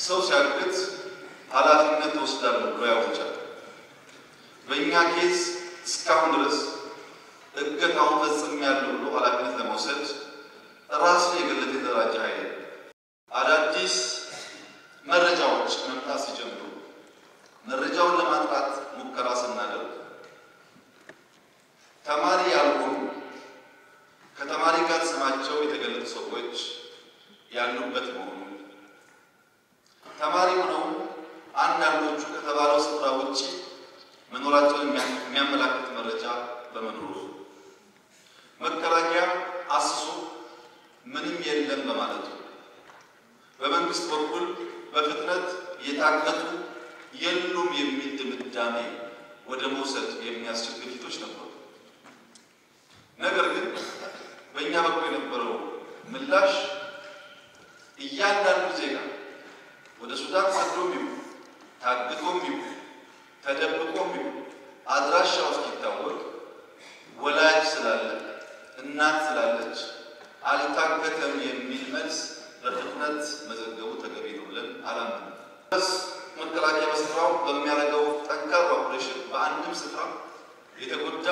ሰው ሲያግት ኃላፊነት ወስዳለሁ ብሎ ያውጃል። በእኛ ኬዝ እስካሁን ድረስ እገታውን ፈጽሜያለሁ ብሎ ኃላፊነት ለመውሰድ ራሱን የገለጠ የተደራጀ ኃይል አዳዲስ መረጃዎች መምጣት ሲጀምሩ መረጃውን ለማጥራት ሙከራ ስናደርግ ተማሪ ያልሆኑ ከተማሪ ጋር ስማቸው የተገለጡ ሰዎች ያሉበት መሆኑ ተማሪ ሆነው አንዳንዶቹ ከተባለው ስፍራ ውጭ መኖራቸውን የሚያመላክት መረጃ በመኖሩ መከላከያ አስሶ ምንም የለም በማለቱ በመንግስት በኩል በፍጥነት የታገቱ የሉም የሚል ድምዳሜ ወደ መውሰድ የሚያስችል ግፊቶች ነበሩ። ነገር ግን በእኛ በኩል የነበረው ምላሽ እያንዳንዱ ዜጋ ወደ ሱዳን ሰዶም ይሁን ታግቶም ይሁን ተደብቆም ይሁን አድራሻው እስኪታወቅ ወላጅ ስላለ እናት ስላለች አልታገተም የሚል መልስ በፍጥነት መዘገቡ ተገቢ ነው ብለን አላምንም። ስ መከላከያ በስፍራው በሚያደርገው ጠንካራ ኦፕሬሽን በአንድም ስፍራ የተጎዳ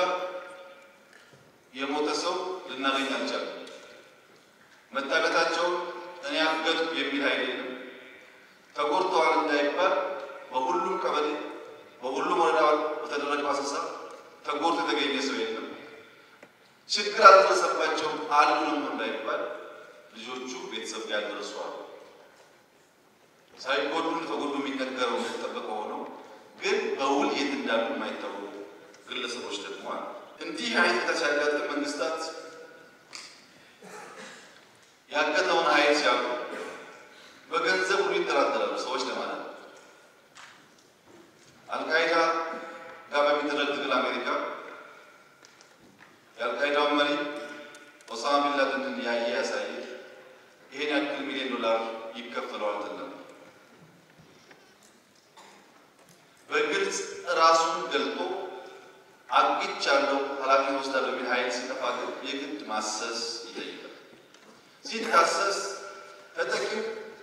የሞተ ሰው ልናገኝ አልቻለም። መታገታቸውን እኔ አገድኩ የሚል ኃይል የለም። ተጎድተዋል እንዳይባል በሁሉም ቀበሌ በሁሉም ወረዳ በተደረገው አሰሳ ተጎድቶ የተገኘ ሰው የለም። ችግር አልደረሰባቸውም አሉ ነው እንዳይባል ልጆቹ ቤተሰብ ጋር ደርሰዋል። ሳይጎዱ ተጎዱ የሚነገረው እንደተጠበቀ ሆነው ግን በውል የት እንዳሉ የማይታወቁ ግለሰቦች ደግሞ አሉ። እንዲህ አይነት ሲያጋጥም መንግስታት ያገተውን ኃይል ሲያውቁ በገንዘብ ሁሉ ይጠራጠራሉ ሰዎች ለማለት ነው። አልቃይዳ ጋር በሚደረግ ትግል አሜሪካ የአልቃይዳውን መሪ ኦሳማ ቢንላደንን ያየ ያሳየ ይሄን ያክል ሚሊዮን ዶላር ይከፈለዋል ተብሎ በግልጽ ራሱን ገልጦ አግቻለሁ ኃላፊነት ወስዳለሁ የሚል ኃይል ሲጠፋ ግን የግድ ማሰስ ይጠይቃል። ሲታሰስ ተጠቂው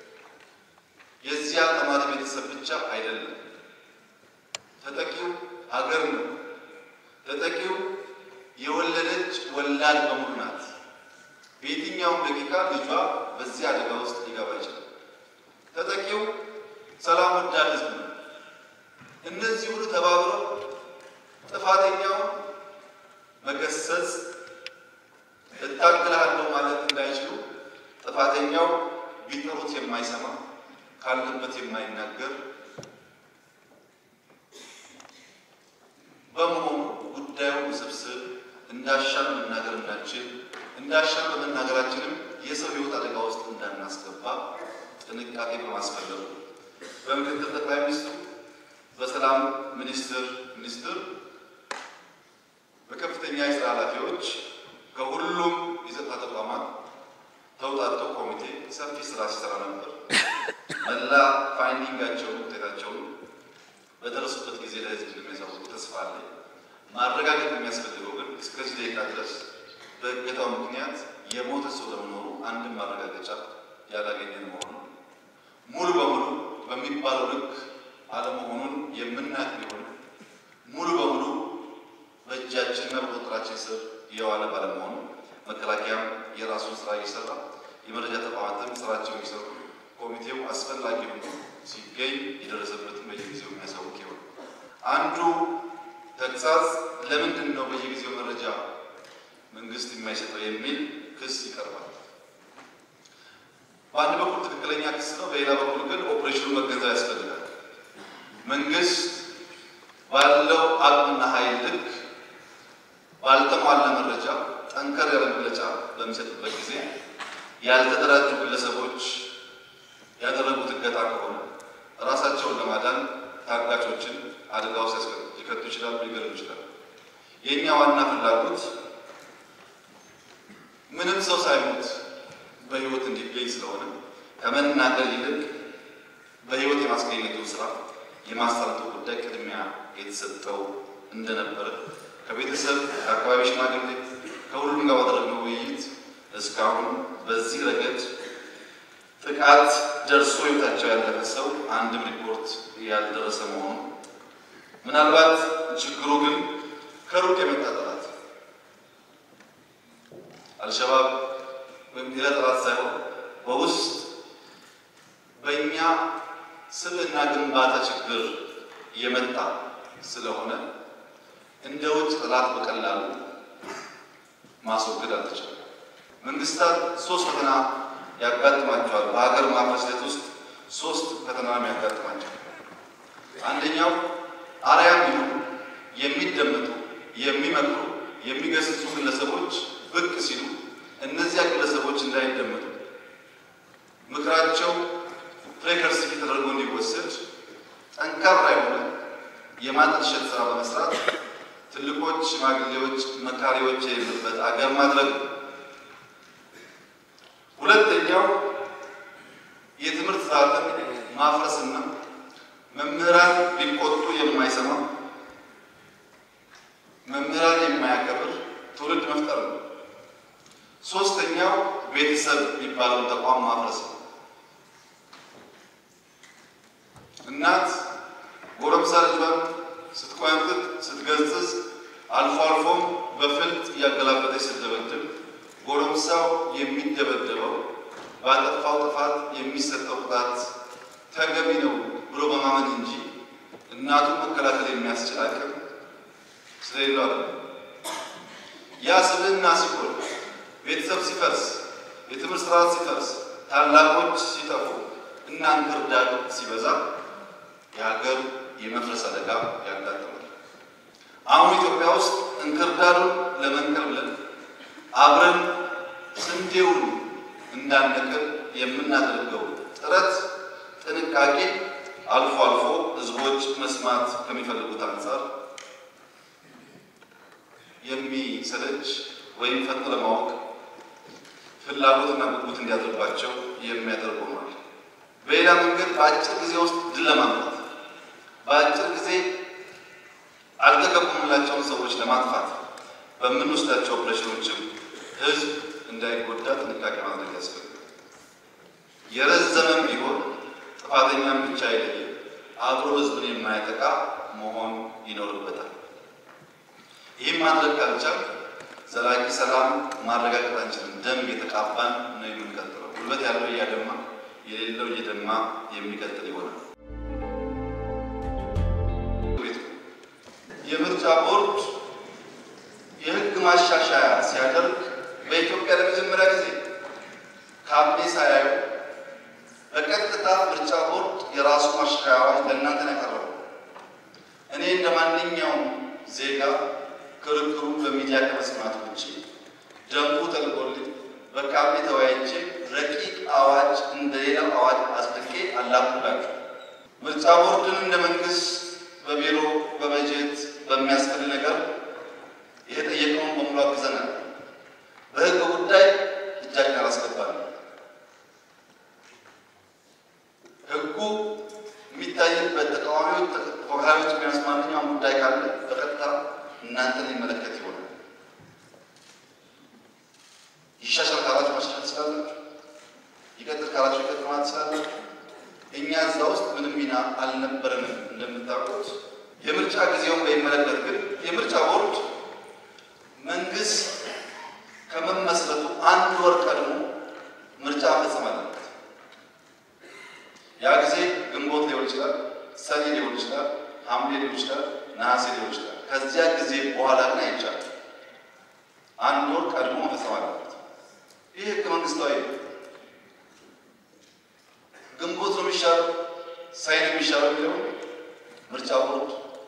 የዚያ ተማሪ ቤተሰብ ብቻ አይደለም። ተጠቂው ሀገር ነው። ተጠቂው የወለደች ወላድ በሙሉ ናት። በየትኛውም ደቂቃ ልጇ በዚህ አደጋ ውስጥ ሊገባ ይችላል። ተጠቂው ሰላም ወዳድ ሕዝብ ነው። እነዚህ ሁሉ ተባብረው ጥፋተኛውን መገሰጽ እታግልሃለሁ ማለት እንዳይችሉ ጥፋተኛው ቢጠሩት የማይሰማ ካለበት የማይናገር በመሆኑ ጉዳዩ ውስብስብ እንዳሻን መናገር እንዳንችል እንዳሻን በመናገራችንም የሰው ሕይወት አደጋ ውስጥ እንዳናስገባ ጥንቃቄ በማስፈለጉ በምክትል ጠቅላይ ሚኒስትሩ በሰላም ሚኒስትር ሚኒስትር በከፍተኛ የስራ ኃላፊዎች ከሁሉም የጸጥታ ተቋማት ተውጣጥተው ኮሚቴ ሰፊ ስራ ሲሰራ ነበር። መላ ፋይንዲንጋቸውን ውጤታቸውን በደረሱበት ጊዜ ለህዝብ እንደሚያሳውቁ ተስፋ አለ። ማረጋገጥ የሚያስፈልገው ግን እስከዚህ ደቂቃ ድረስ በእገታው ምክንያት የሞተ ሰው ለመኖሩ አንድም ማረጋገጫ ያላገኘን መሆኑ ሙሉ በሙሉ በሚባለው ልክ አለመሆኑን የምናውቅ ቢሆን ሙሉ በሙሉ በእጃችንና በቁጥጥራችን ስር የዋለ ባለመሆኑ መከላከያም የራሱን ስራ እየሰራ የመረጃ ተቋማትም ስራቸው የሚሰሩ ኮሚቴው አስፈላጊ ሆኖ ሲገኝ የደረሰበትን በየጊዜው የሚያሳውቅ ይሆን። አንዱ ተግሳጽ ለምንድን ነው በየጊዜው መረጃ መንግስት የማይሰጠው የሚል ክስ ይቀርባል። በአንድ በኩል ትክክለኛ ክስ ነው፣ በሌላ በኩል ግን ኦፕሬሽኑ መገንዘብ ያስፈልጋል። መንግስት ባለው አቅምና ኃይል ልክ ባልተሟላ መረጃ ጠንከር ያለ መግለጫ በሚሰጥበት ጊዜ ያልተደራጁ ግለሰቦች ያደረጉት እገታ ከሆነ ራሳቸውን ለማዳን ታጋቾችን አደጋ ውስጥ ሊከቱ ይችላሉ፣ ሊገሉ ይችላሉ። የእኛ ዋና ፍላጎት ምንም ሰው ሳይሞት በህይወት እንዲገኝ ስለሆነ ከመናገር ይልቅ በህይወት የማስገኘቱ ስራ የማሳለጡ ጉዳይ ቅድሚያ የተሰጠው እንደነበረ ከቤተሰብ ከአካባቢ ሽማግሌ ከሁሉም ጋር ባደረግነው ውይይት እስካሁን በዚህ ረገድ ጥቃት ደርሶ ህይወታቸው ያለፈ ሰው አንድም ሪፖርት ያልደረሰ መሆኑ ምናልባት ችግሩ ግን ከሩቅ የመጣ ጠላት አልሸባብ ወይም ሌላ ጠላት ሳይሆን በውስጥ በእኛ ስብዕና ግንባታ ችግር የመጣ ስለሆነ እንደ ውጭ ጠላት በቀላሉ ማስወገድ አልተቻለም። መንግስታት ሶስት ፈተና ያጋጥማቸዋል። በሀገር ማፍረስ ሂደት ውስጥ ሶስት ፈተና የሚያጋጥማቸው አንደኛው አርያም ይሁን የሚደመጡ የሚመክሩ የሚገስጹ ግለሰቦች ብቅ ሲሉ እነዚያ ግለሰቦች እንዳይደመጡ ምክራቸው ፕሬከርሲፊ ተደርጎ እንዲወሰድ ጠንካራ የሆነ የማጠልሸት ስራ በመስራት ትልቆች፣ ሽማግሌዎች፣ መካሪዎች የሌሉበት አገር ማድረግ ነው። ሁለተኛው የትምህርት ስርዓትን ማፍረስና መምህራን ቢቆጡ የማይሰማ መምህራን የማያከብር ትውልድ መፍጠር ነው። ሶስተኛው ቤተሰብ የሚባለውን ተቋም ማፍረስ ነው። እናት ጎረምሳ ልጇን ስትቆያምጥጥ ስትገጽጽ፣ አልፎ አልፎም በፍልጥ እያገላበጠች ስትደበድብ ጎረምሳው የሚደበደበው ባጠፋው ጥፋት የሚሰጠው ቅጣት ተገቢ ነው ብሎ በማመን እንጂ እናቱን መከላከል የሚያስችል አቅም ስለሌለው አለ። ያ ስብዕና ሲጎል፣ ቤተሰብ ሲፈርስ፣ የትምህርት ስርዓት ሲፈርስ፣ ታላቆች ሲጠፉ እና እንክርዳድ ሲበዛ የሀገር የመፍረስ አደጋ ያጋጥማል። አሁን ኢትዮጵያ ውስጥ እንክርዳዱን ለመንቀል ብለን አብረን ስንዴውን እንዳንነቅል የምናደርገው ጥረት ጥንቃቄ አልፎ አልፎ ሕዝቦች መስማት ከሚፈልጉት አንጻር የሚሰለች ወይም ፈጥኖ ለማወቅ ፍላጎትና ጉጉት እንዲያድርባቸው የሚያደርግ ሆኗል። በሌላ መንገድ በአጭር ጊዜ ውስጥ ድል ለማምጣት በአጭር ጊዜ አልተገቡምላቸውን ሰዎች ለማጥፋት በምንወስዳቸው ኦፕሬሽኖችም ህዝብ እንዳይጎዳ ጥንቃቄ ማድረግ ያስፈልጋል። የረዘመም ቢሆን ጥፋተኛም ብቻ አይለይም፣ አብሮ ህዝብን የማያጠቃ መሆን ይኖርበታል። ይህም ማድረግ ካልቻል ዘላቂ ሰላም ማረጋገጥ አንችልም። ደም እየተቃባን ነው የምንቀጥለው። ጉልበት ያለው እያደማ የሌለው እየደማ የሚቀጥል ይሆናል። የምርጫ ቦርድ የህግ ማሻሻያ ሲያደርግ በኢትዮጵያ ለመጀመሪያ ጊዜ ካቢኔ ሳያዩ በቀጥታ ምርጫ ቦርድ የራሱ ማሻሻያዎች ለእናንተ ነው ያቀረበው። እኔ እንደ ማንኛውም ዜጋ ክርክሩ በሚዲያ ከመስማት ውጭ ደንቡ ተልቆልኝ በካቢኔ ተወያይቼ ረቂቅ አዋጅ እንደሌላው አዋጅ አጽድቄ አላኩላችሁ። ምርጫ ቦርድን እንደ መንግስት በቢሮ በበጀት በሚያስፈልግ ነገር የተጠየቀውን በሙሉ አግዘናል። በህግ ጉዳይ እጃችን አላስገባንም። ህጉ የሚታይበት ተቃዋሚዎች፣ ተፎካካሪዎች የሚያስ ማንኛውም ጉዳይ ካለ በቀጥታ እናንተን የሚመለከት ይሆናል። ይሻሻል ካላችሁ ማሻሻል ትችላላችሁ። ይቀጥል ካላችሁ ይቀጥል ማለት ትችላላችሁ። እኛ እዛ ውስጥ ምንም ሚና አልነበረንም። እንደምታውቁት የምርጫ ጊዜውን በሚመለከት ግን የምርጫ ቦርድ መንግስት ከመመስረቱ አንድ ወር ቀድሞ ምርጫ መፈጸም አለበት። ያ ጊዜ ግንቦት ሊሆን ይችላል፣ ሰኔ ሊሆን ይችላል፣ ሐምሌ ሊሆን ይችላል፣ ነሐሴ ሊሆን ይችላል። ከዚያ ጊዜ በኋላ ግን አይቻልም። አንድ ወር ቀድሞ መፈጸም አለበት። ይህ ህገ መንግስታዊ ነው። ግንቦት ነው የሚሻለው፣ ሰኔ ነው የሚሻለው የሚለው ምርጫ ቦርድ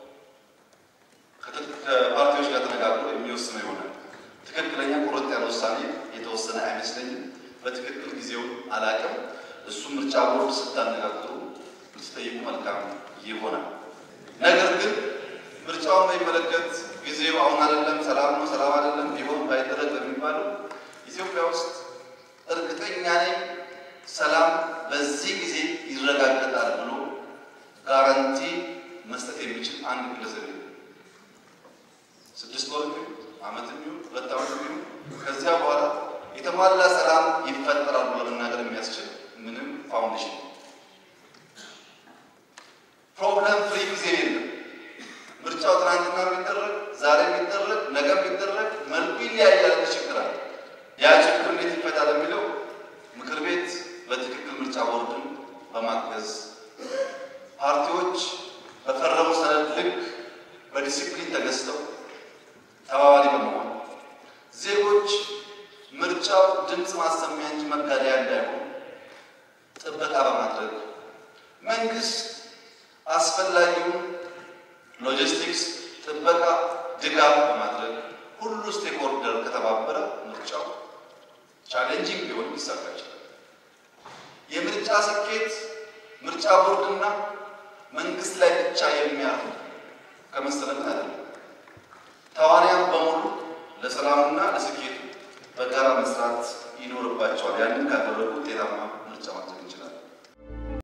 ከፓርቲዎች ጋር ተነጋግሮ የሚወስነው ይሆናል። ትክክለኛ ቁርጥ ያለ ውሳኔ የተወሰነ አይመስለኝም። በትክክል ጊዜውን አላቅም። እሱ ምርጫ ቦርድ ስታነጋግሩ ልትጠይቁ መልካም ይሆናል። ነገር ግን ምርጫውን በሚመለከት ጊዜው አሁን አይደለም፣ ሰላም ነው፣ ሰላም አይደለም፣ ቢሆን ባይደረግ በሚባለው ኢትዮጵያ ውስጥ እርግጠኛ ነኝ ሰላም በዚህ ጊዜ ይረጋገጣል ብሎ ጋራንቲ መስጠት የሚችል አንድ ግለሰብ የለም። ስድስት ወር የሚሆን ዓመት የሚሆን ሁለት ዓመት የሚሆን ከዚያ በኋላ የተሟላ ሰላም ይፈጠራል ብሎ መናገር የሚያስችል ምንም ፋውንዴሽን ፕሮብለም ፍሪ ጊዜ የለም። ምርጫው ትናንትና የሚደረግ ዛሬ የሚደረግ ነገ የሚደረግ መልኩ ይለያያል። ችግር አለ። ያ ችግር እንዴት ይፈታል የሚለው ምክር ቤት በትክክል ምርጫ ቦርድን በማገዝ ፓርቲዎች በፈረሙ ሰነድ ልክ በዲሲፕሊን ተገዝተው ተባባሪ በመሆን ዜጎች ምርጫው ድምፅ ማሰሚያ እንጂ መጋደያ እንዳይሆን ጥበቃ በማድረግ መንግስት አስፈላጊውን ሎጂስቲክስ፣ ጥበቃ፣ ድጋፍ በማድረግ ሁሉ ስቴክሆልደር ከተባበረ ምርጫው ቻሌንጂንግ ቢሆን ሊሳካ ይችላል። የምርጫ ስኬት ምርጫ ቦርድና መንግስት ላይ ብቻ የሚያርፍ ከመሰለን አይደለም። ተዋንያን በሙሉ ለሰላሙና ለስኬቱ በጋራ መስራት ይኖርባቸዋል። ያንን ካደረጉ ውጤታማ ምርጫ